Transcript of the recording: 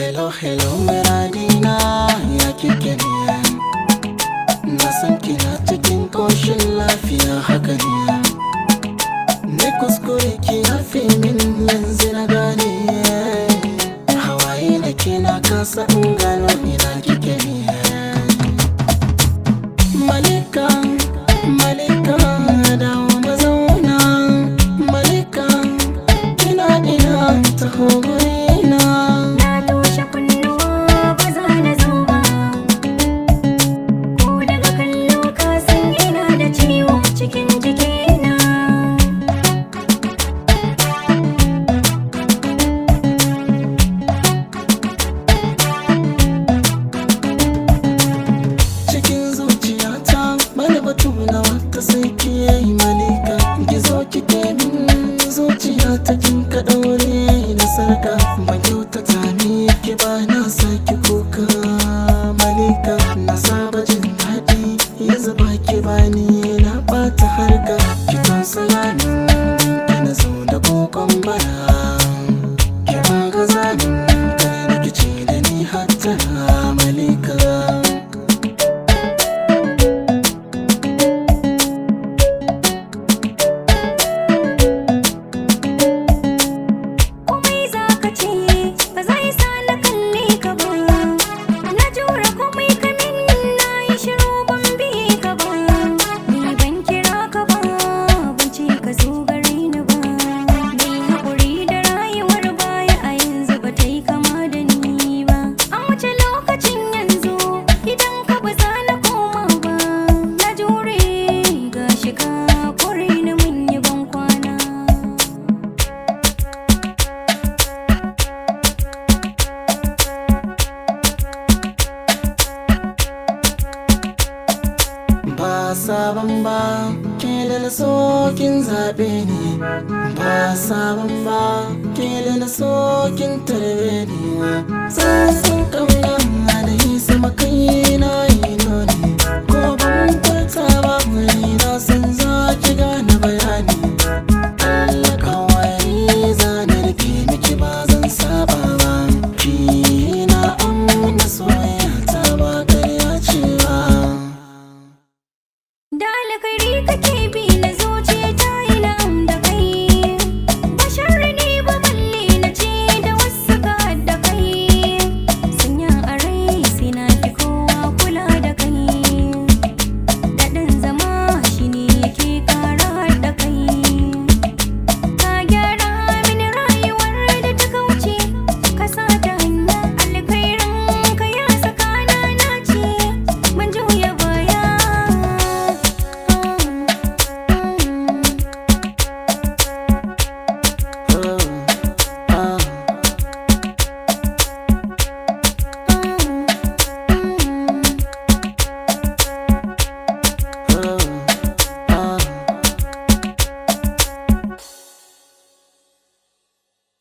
Hello, hello, muradina ya kike ne Na san kina cikin koshin lafiya haka ne Ne kuskure ki yafe min yanzu na gane Hawaye na kina kasa in gano ina kike ne Malika, Malika, dawo mazauna Malika, ina ina taho gurina Na toshe kunnuwa ba za na zo ba Ko daga kallo ka san ina da ciwo cikin jikina cikin zuciyata bani batu na wata sai ki yi malika gizo kike min zuciya ta kin ka daure da sarka ban kyautata ni ki ba na saki kuka malika na saba jin daɗi yanzu ba ki bani na bata harka ki tausaya min ki na zo da kokon bara ki ba gaza min kare rikici da ni hatta malika Komai za ka ce ba zai sa na kalle ka ba Na jura komai ka min na yi shiru ban bi ka ba Ni ban kira ka ba ban ce ka zo gare ni ba Ni haƙuri da rayuwar baya a yanzu ba ta yi kama da ni ba An wuce lokacin yanzu idan ka ba za na koma ba Na jure gashi ka kore ni mun yi ban kwana ba sabon ba ke da na so kin zaɓe ni ba sabon ba ke da na so kin tarbe ni tsantsan ƙauna da yi sama kaina